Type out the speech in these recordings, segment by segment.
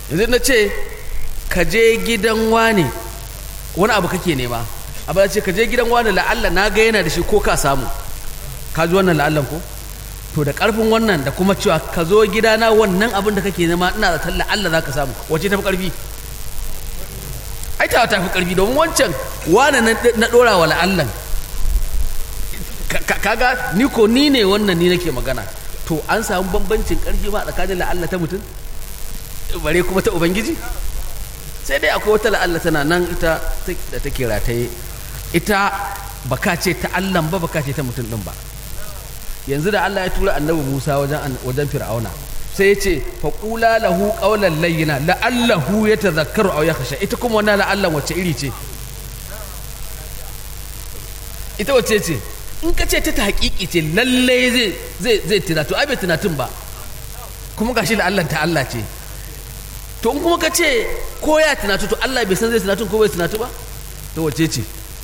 yanzu na ce ka je gidan wane wani abu kake nema abu ce ka je gidan wane la'alla na ga yana da shi ko ka samu ka ji wannan la'allan ko to da karfin wannan da kuma cewa ka zo gidana wannan abin da kake nema ina zaton la'alla za ka samu wace tafi karfi ai ta tafi karfi domin wancan wane na dora wa la'allan kaga ni ko ni ne wannan ni nake magana to an samu bambancin karfi ba tsakanin la'alla ta mutum bare kuma ta ubangiji sai dai akwai wata la'alla tana nan ita da take rataye ita baka ce ta allan ba baka ce ta mutum din ba yanzu da Allah ya tura annabi Musa wajen wajen Fir'auna sai ya ce faqula lahu qawlan layyina la'allahu yatadhakkaru aw yakhsha ita kuma wannan la'allan wacce iri ce ita wacce ce in ka ce ta ta haƙiƙi ce lalle zai zai zai tunatu ai bai tunatun ba kuma gashi la'allan ta Allah ce to in kuma ka ce ko ya tunatu to Allah bai san zai tunatu ko bai tunatu ba to wacce ce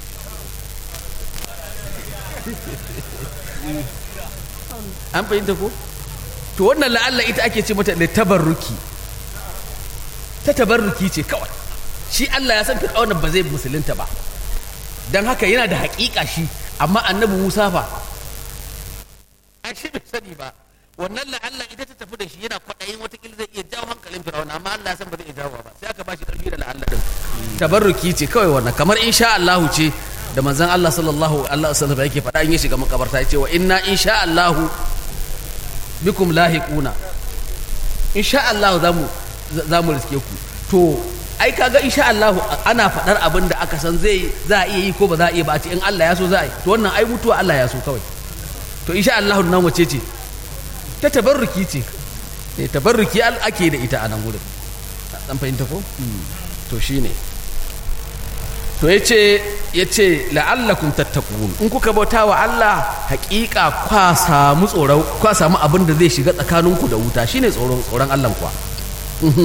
an fahimta ko to wannan la'alla ita ake ce mata da tabarruki ta tabarruki ce kawai shi Allah ya san fir'auna ba zai musulunta ba dan haka yana da haƙiƙa shi amma annabi Musa fa a shi bai sani ba wannan la'alla ita ta tafi da shi yana kwaɗayin watakila zai iya jawo hankalin fir'auna amma Allah ya san ba zai iya jawo ba sai aka ba shi ƙarfi da la'alla din tabarruki ce kawai wannan kamar insha Allah ce da manzon Allah sallallahu alaihi wasallam yake faɗa in ya shiga makabarta ya ce wa inna insha Allahu bikum lahiquna insha Allah za mu za mu riske ku to ai kaga insha Allah ana faɗar abin da aka san zai za a iya yi ko ba za a iya ba a ce in Allah ya so za a yi to wannan ai mutuwa Allah ya so kawai to insha Allah nan wace ce ta tabarruki ce ne tabarruki ake da ita a nan gurin dan fahimta ko to shine to ya ce ya ce la'allakum tattakun in kuka bauta wa Allah haƙiƙa kwa samu tsoron kwa samu abin da zai shiga tsakaninku da wuta shine tsoron tsoron Allah kuwa